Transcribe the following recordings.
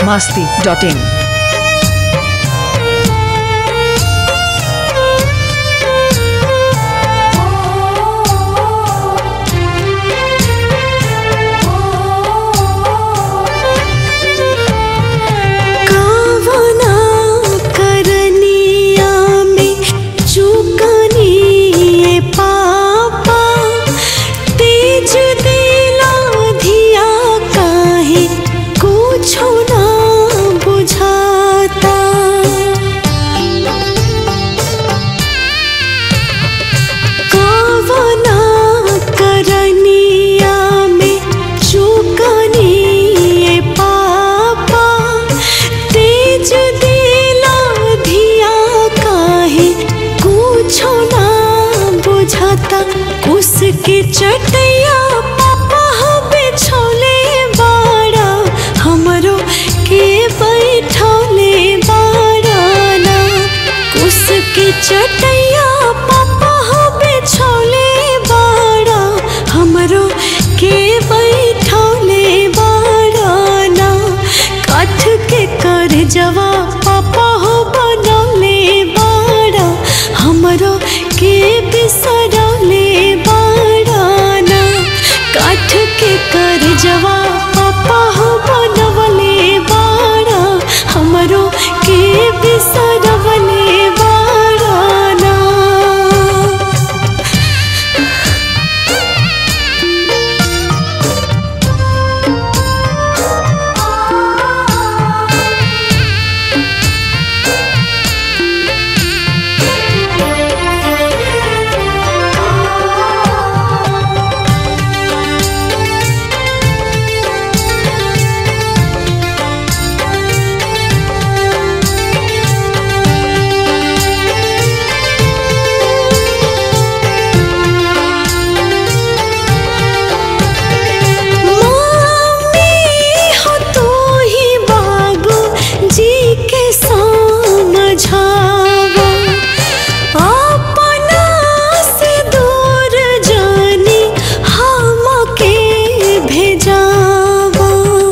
masti.in. कावना करनिया में चुकनिए पापा तेज दिला धिया काहे कुछो ना बुझाता कावना करनिया में चुकनिए पापा तेज दिला धिया काहे कुछो ना बुझाता उसके चटैया पापा बिछौले बाड़ा हमरो के बैठौले बाड़ा ना उसके चटैया पापा बिछौले बाड़ा हमरो के बैठौले बाड़ा ना काठ के कर जवा पापा हो बनौले बाड़ा हमरो के बिसरौले बाड़ा ना काठ के कर जवा पापा हो बनवले बाड़ा हमरो के बिसरवले बाड़ा ना मम्मी हो तू ही बाबू जी के समझावा अपना से दूर जानी हम के भेजावा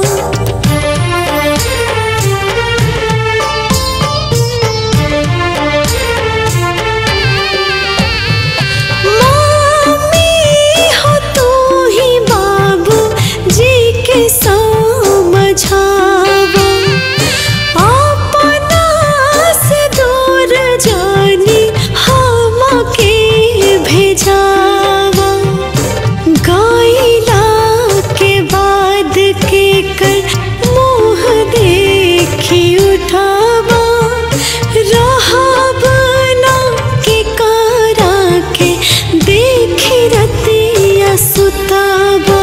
मम्मी हो तू ही बाबू जी के समझावा अपना से दूर जानी हम के भेजावा गाइला के बाद के कर मुँह देखी उठावा रहब ना के करा के देखी रतिया सुतावा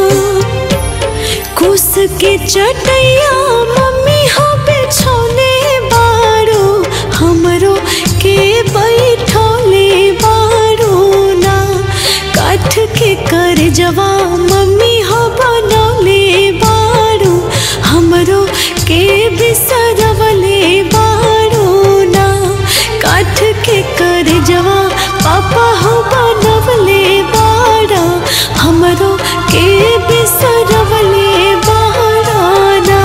कुस के चटैया मम्मी हो बिछौले बाड़ो हमरो के बैठौले बाड़ो ना काठ के कर जवा मम्मी हो बनौले बाड़ो हमरो के बिसरवले बाड़ो ना काठ के कर जवा पापा हो बनवले बाड़ा हमरो के बिसरवले बाड़ा ना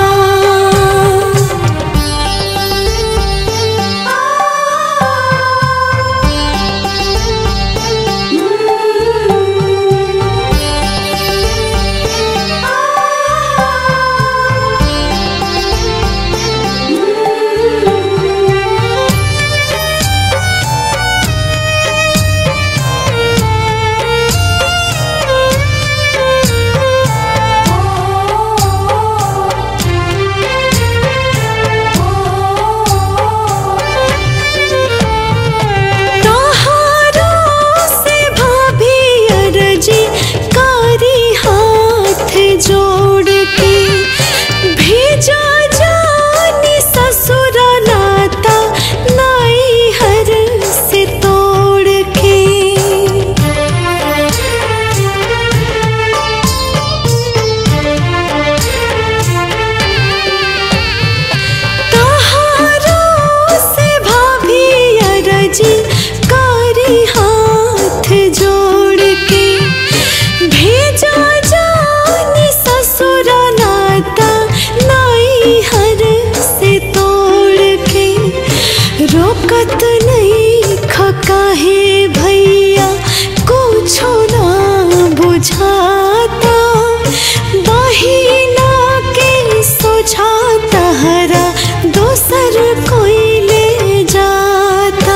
ताकत नहीं खकाहे भैया कुछो ना बुझाता बहिना के सोझाता हरा दोसर कोई ले जाता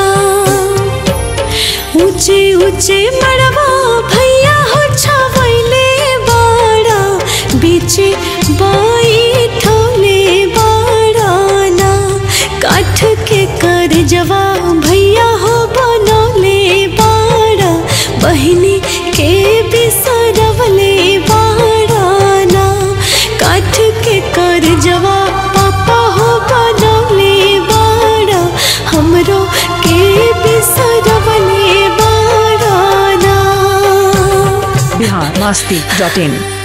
ऊंचे ऊंचे मड़वा भैया हो छावैले बाड़ा बीचे बाई ठोले बाड़ाना काठ के कर जवा भैया हो बनौले बाड़ा बहिनी के बिसरवले बाड़ाना काठ के कर जवा पापा हो बनौले बाड़ा हमरो के बिसरवले बाड़ाना बिहार मस्ती डॉट इन